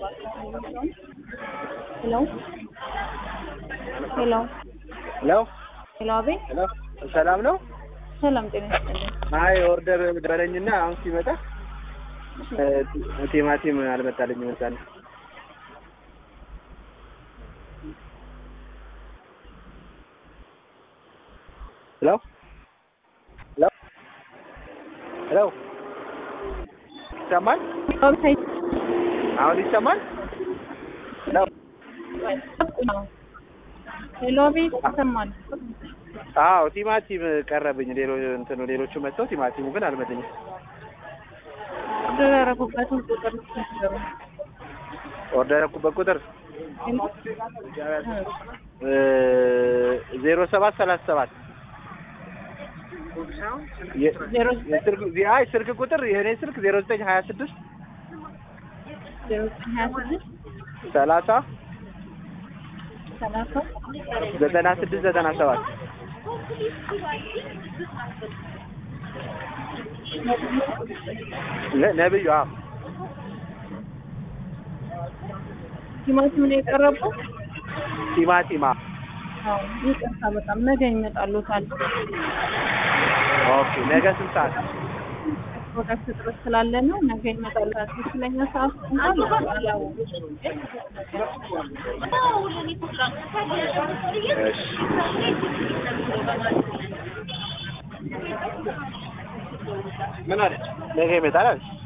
ሄሎ ሄሎ ሄሎ ሄሎ፣ አቤት ሄሎ፣ ሰላም ነው? ሰላም ጤና ይስጥልኝ። አይ ኦርደር በለኝና አሁን ሲመጣ እ ቲማቲም አልመጣልኝም መሰለኝ። ሄሎ ሄሎ ሄሎ ይሰማል? አሁን ይሰማል? ሄሎ ሄሎ፣ አቤት ይሰማል። አዎ ቲማቲም ቀረብኝ። ሌሎ እንትኑ ሌሎቹ መጥተው ቲማቲሙ ግን አልመጣኝም። ኦርደር ያደረጉበትን ቁጥር ሲነገሩ ኦርደር ያደረኩበት ቁጥር ዜሮ ሰባት ሰላሳ ሰባት ዜሮ አይ ስልክ ቁጥር የእኔ ስልክ ዜሮ ዘጠኝ ሀያ ስድስት ዜሮ ዘጠኝ ሀያ ስድስት ሰላሳ ሰላሳ ዘጠና ስድስት ዘጠና ሰባት ነብዩ አዎ ቲማቲም ነው የቀረበው። ቲማቲማ አዎ ይቅርታ፣ በጣም ነገ ይመጣሉታል። ኦኬ ነገ ስንት ሰዓት ፕሮዳክት እጥረት ስላለ ነው። ነገ ይመጣሉታል። ትክክለኛ ሰዓት እንኳን አላወቁም። ምን አለች ነገ ይመጣል አለች